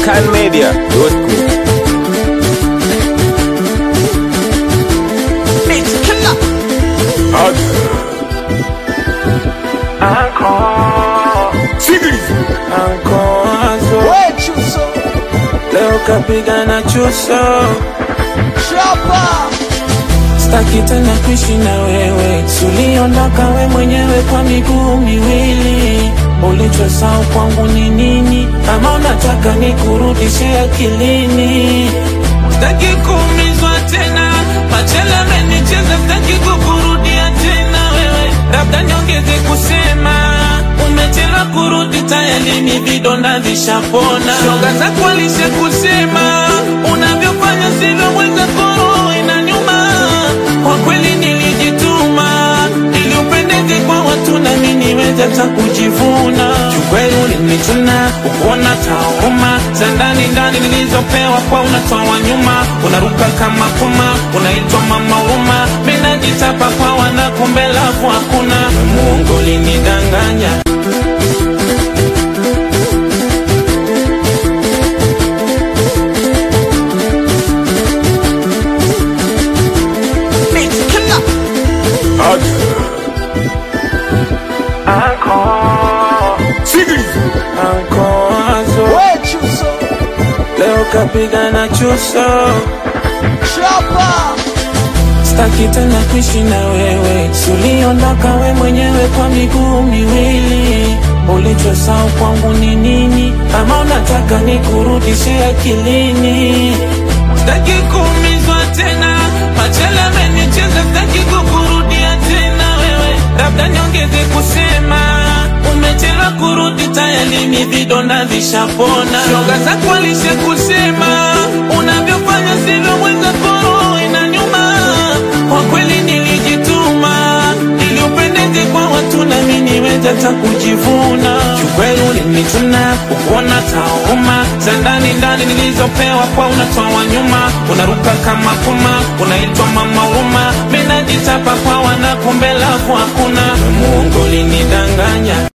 Scanmedia.com. Leo kapigana chuso, staki tena kuishi na wewe. Suliondoka we mwenyewe kwa miguu miwili, ulichosahau kwangu ni nini? Kama unataka nikurudishe akilini, staki kuumizwa tena. Machela amenicheza, staki kukurudia tena wewe, labda niongeze kusema umechelewa kurudi, tayari ni vidonda vishapona. Shoga zako alisha kusema unavyofanya sivyo, mwenzako roho inaniuma. Kwa kweli nilijituma ili upendeze kwa watu na mimi niweze hata kujivuna. Kiukweli ulinichuna ukuona tauma za ndani ndani nilizopewa kwa unatoa nyuma, unaruka kama puma, unaitwa mama huruma. Mimi najitapa kwa wana, kumbe lafu hakuna. Mungu ulinidanganya Ankoazo leo kapigana chuso, staki tena kuishi na wewe. Suliondoka we mwenyewe kwa miguu miwili, ulichosahau kwangu ni nini? Kama unataka nikurudishe akilini, staki kuumizwa tena. Machela amenicheza, staki kukurudia tena wewe, labda niongeze kusema umechelewa kurudi, tayari ni vidonda vishapona. Shoga zako alisha kusema unavyofanya sivyo, mwenzako roho inaniuma. Kwa kweli nilijituma ili upendeze kwa watu na mimi niweze hata kujivuna. Kiukweli ulinichuna ukuona tauma za ndani ndani nilizopewa kwa unatoa nyuma, unaruka kama puma, unaitwa mama huruma. Mimi najitapa kwa wana, kumbe lafu hakuna. Mungu ulinidanganya